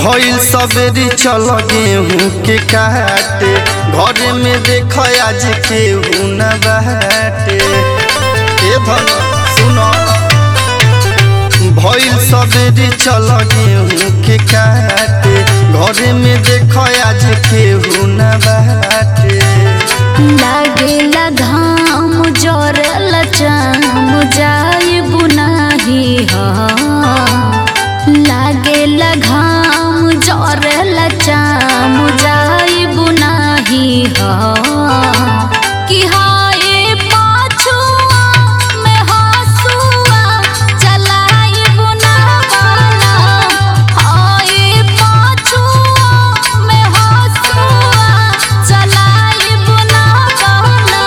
भइल सबेरी चल गेहूँ के काटे घर में देख आज केहू न बाटे ए धन सुन भइल सबेरी चल गेहूँ के काटे घर में देख आज केहू न बाटे लागेला घाम जरला चाम जाई बुनाही ह लागेला घाम जरला चाम जाई बुनाही ह कि हाय पाछुआ में हसुआ चलाई बुनावाला हाय पाछुआ में हसुआ चलाई बुनावाला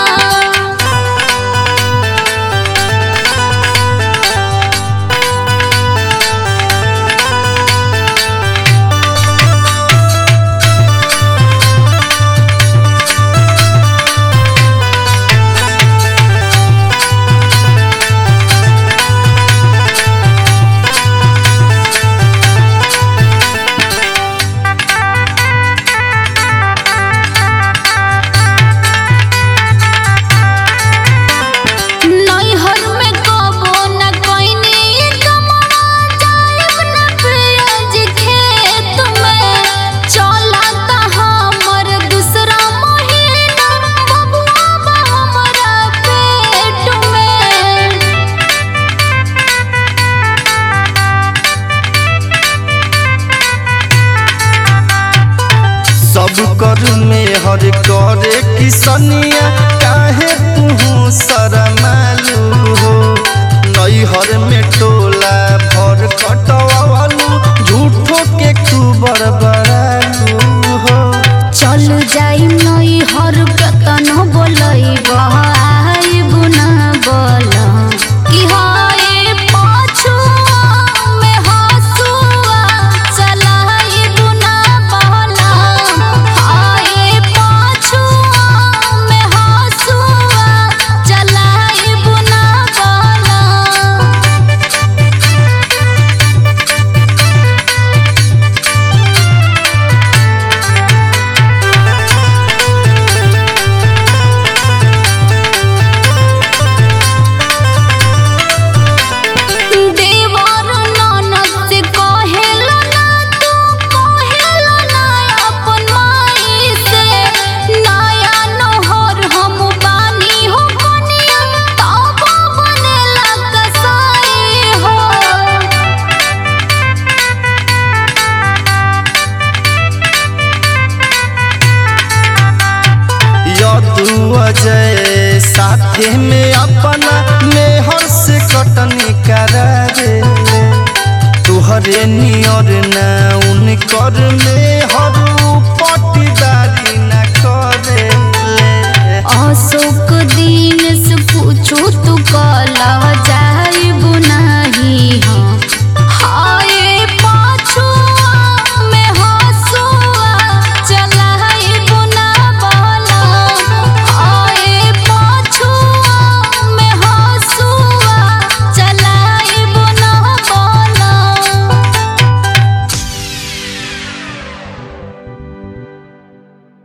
नैहर में कबो न कोइनी कमवा जाइब न पियज खेत में चलता हमर दूसरा महीना बबुआ बा हमरा पेट में सब कर में हर करे किसनिया काहे तू शरमालू हो नैहर में टोला भर कटवालू झूठो के तू बड़बड़ालू हो चल जाई नैहर केतन बोलैब आइब ना बोल कि हाय पाछुआ में हसुआ चलाइब ना बोल हाय पाछुआ में हसुआ चलाइब ना बोल देवर ननद से कहेला ना तू कहेला ना अपन माई से नया नहर हम बानी हो कनिया तब बनेला कसाई हो यदु अजय साथे में अपना मेहर से कटनी करा रे तुहरे नियर ना उनकर मेहर पटीदारी न करे ले अशोक दिन से पूछू तू कला